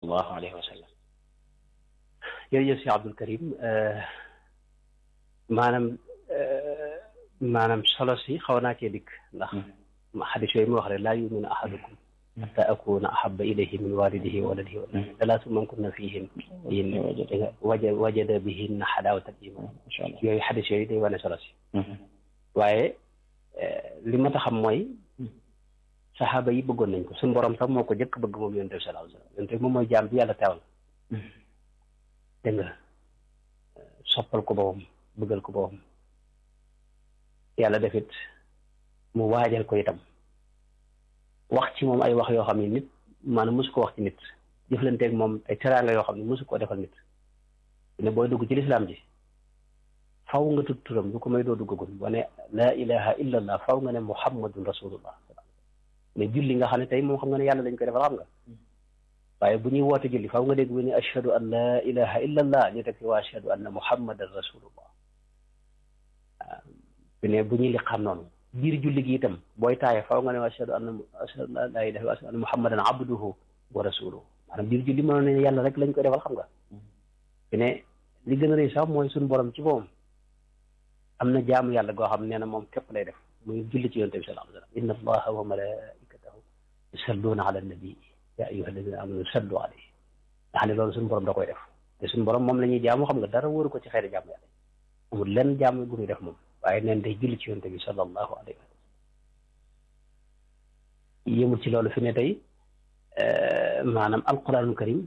sallallahu alayhi wa sallam jërëjëf si Abdul Karim maanaam maanaam solo si xaw naa cee dikk ndax xadis yooyu mu wax rek laa yuminu ahadukum hatta akuna ahabba ilayhi min walidihi wa waladihi salaasu man kunna fihim yin waja wajada bihinna xadaawata iman yooyu xadis yooyu day wane solo si waaye li ma ta xam mooy saxaaba yi bëggoon nañ ko suñu borom sax moo ko jëkk bëgg moom yonent bi sallallahu alayhi wasallam yonent bi moom mooy jaam bi yàlla teewal dégg nga soppal ko boppam bëggal ko boppam yàlla defit mu waajal ko itam wax ci moom ay wax yoo xam ne nit maanaam mosu ko wax ci nit jëflanteeg moom ay teraanga yoo xam ne mosu koo defal nit ne booy dugg ci lislaam ji faw nga tudd turam lu ko may doo duggagul wane laa ilaha illa allah faw nga ne muhammadun rasulullah ne julli nga xam ne tey moom xam nga ne yàlla lañ koy defal xam nga waaye bu ñuy woote julli faw nga dégg bu ne ashhadu an laa ilaha illa allah ñu teg ci waa ashhadu anna muhammadan rasulullah waaw bu ne bu ñuy liqaam noonu biir julli gi itam booy taaye faw nga ne ashhadu anna ashhadu an laa ilaha illa anna muhammadan abduhu wa rasuluhu maanaam biir julli mënoon ne yàlla rek lañ koy defal xam nga bu ne li gën a rëy sax mooy suñu borom ci moom am na jaamu yàlla goo xam nee na moom képp lay def muy julli ci yonent bi sallallahu alayhi wa sallam inna allaha wa malaikatahu yusalluuna ala nabi ya ayyuha alladina amanu sallu alayhi nga xam ne loolu suñu borom da koy def te suñu borom moom la ñuy jaamu xam nga dara wóoru ko ci xeeti jaamu yàlla amul lenn jaamu bu muy def moom waaye neen day julli ci yonent bi sallallahu alayhi wa sallam yëmul ci loolu fi ne tey maanaam alquranul karim